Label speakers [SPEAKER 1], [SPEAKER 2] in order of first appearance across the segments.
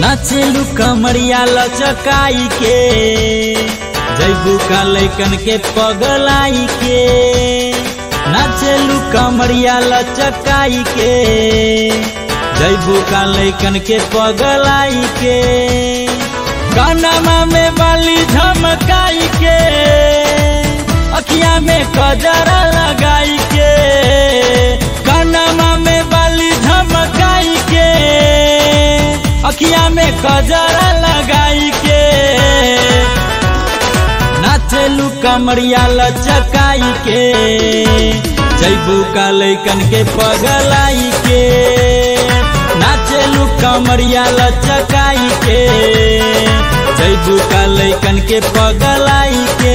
[SPEAKER 1] नाचेलू कमरिया लचकाई के जैबू का लैकन के पगलाई के नाचेलू कमरिया लचकाई के जैबू का लैकन के पगलाई के कानमा में बाली झमकाई के अखिया में कजरा लगाई के कानमा में बाली झमकाई के अखिया में कजरा लगाई के नाचेलू कमरिया लचकाई के जैबू का लैकन के पगलाई के नाचेलू कमरिया लचकाई के जैबू का लैकन के पगलाई के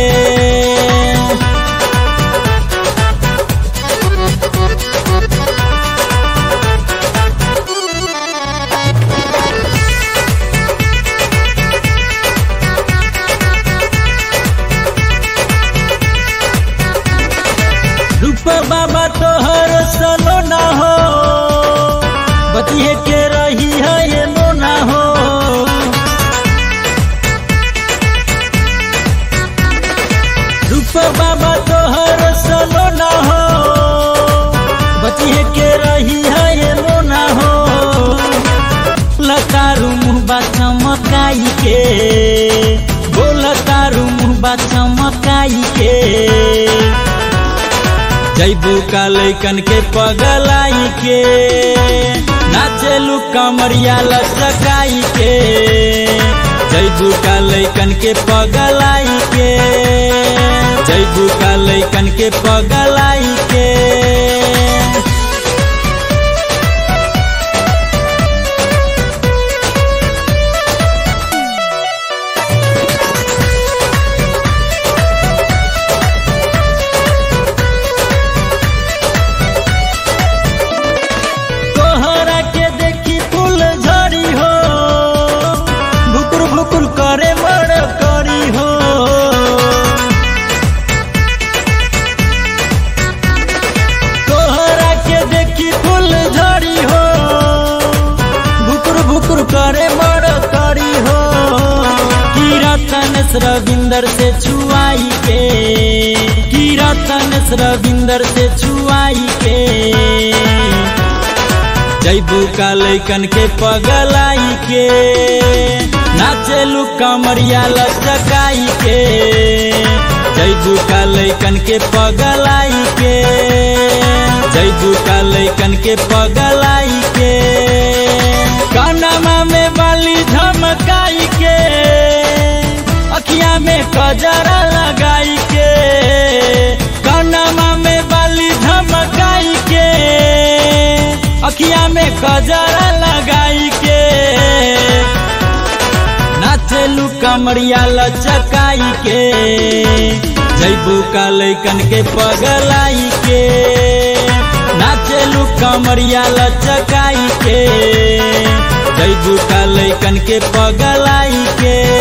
[SPEAKER 1] रूप बाबा तोहर सलो ना हो बतिए के रही है ये नो ना हो रूप बाबा तोहर सलो ना हो बतिए के रही है ये नो ना हो लतारू मुहबा चमकाई के बोलतारू मुहबा चमकाई के जैबू का लैकन के पगलाई के नाचेलू कमरिया लचकाई के जैबू का लैकन के पगलाई के जैबू का लैकन के पगलाई के तोहरा के देखी फूल झड़ी हो भुकुर भुकुर करे मर करी हो तोहरा के देखी फूल झड़ी हो भुकुर भुकुर करे मर करी हो कीरतन रविंदर से छुआई के कीरतन रविंदर से छुआई के जैबू का लैकन के पगलाई के नाचेलू कमरिया लचकाई के जैबू का लैकन के पगलाई के जैबू का लैकन के पगलाई के कानमा में बाली झमकाई के अखिया में कजरा लगाई के कानमा में बाली झमकाई के अखिया में कजरा लगाई के नाचेलू कमरिया लचकाई के जैबू का लैकन के पगलाई के नाचेलू कमरिया लचकाई के जैबू का लैकन के पगलाई के